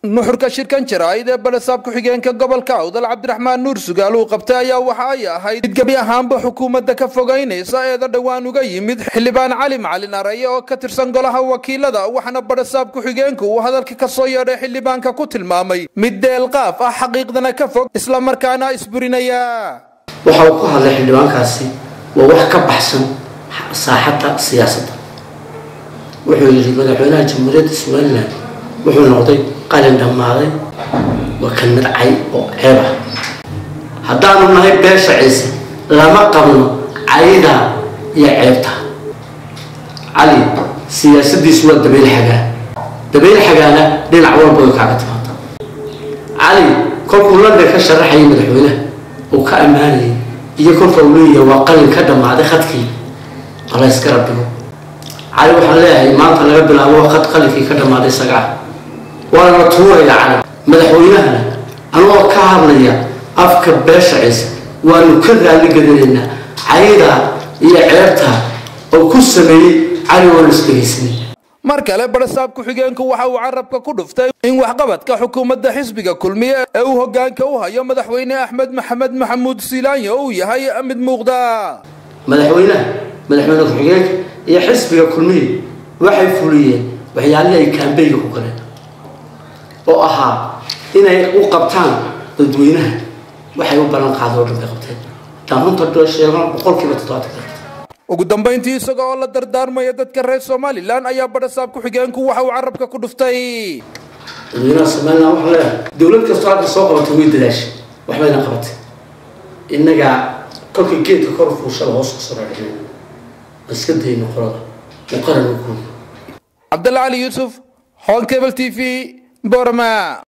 nuxurka shirkan jaraa'id ee balesaab ku-xigeenka gobolka awdal cabdiraxmaan nuur sugaal uu qabtay ayaa waxa ay ahayd mid gebi ahaanba xukuumadda ka fogaynaysa eeda dhowaan uga yimid xildhibaan cali macalin araye oo ka tirsan golaha wakiilada waxaana balesaab ku-xigeenku uu hadalka ka soo yeedhay xildhibaanka ku tilmaamay mid deelqaaf ah xaqiiqdana ka fog islamarkaana isburinaya waxa uu ku hadlay xildhibaankaasi waa wax ka baxsan saaxadda siyaasadda wuxuu yidhi madaxweynaha jamhuuriyadda somalilan wuxuu noqday qalin dhammaaday waa kan midcay oo ceeb ah haddaanu nahay beesha ciise lama qabno caydaa iyo ceebta cali siyaasaddiisu waa dabayl xagaa dabayl xagaana dhinac walba way kaaga timaada cali kolkuu london ka sharaxayay madaxweynaha uu ka ammaanayay iyo kolka uu leeyahay waa qalin ka dhammaaday khadkii qalayska rabbigo cali waxaan leeyahay maanta laga bilaabo khad qalinkii ka dhammaaday isaga ah waana la tuuraya cali madaxweynahana anagoo ka hadlaya afka beesha ciise waanu ka raali gadanaynaa caydaa iyo ceebtaa oo ku sameeyey cali waanu isdhegaysanay mar kale balesaab ku-xigeenku waxa uu carabka ku dhuftay in waxqabadka xukuumadda xisbiga kulmiye ee uu hogaanka u hayo madaxweyne axmed maxamed maxamuud siilaanyo uu yahay mid muuqda madaxweynaha madaxweyne ku-xigeenka iyo xisbiga kulmiye waxay fuliyeen waxyaalihii ay kaambeyga ku galeen oo ahaa inay u qabtaan dadweynaha waxay u ballan qaada oo dhan bay qabteen haddaan runta sheegno boqolkiiba toddobaatan ugu dambayntii isaga oo la dardaarmaya dadka reer somalilan ayaa balesaab ku-xigeenku waxa uu carabka ku dhuftay dadweynaha somalilan waxaa leeyahay dowlad kastoo halka soo qabatay way dadaashay waxbayna qabatay innagaa kolka geedka kor fuushada hoos ka soo raadhicin iska dayno qolada oo qaran u guuyo cabdalla cali yuusuf hon cable t v borama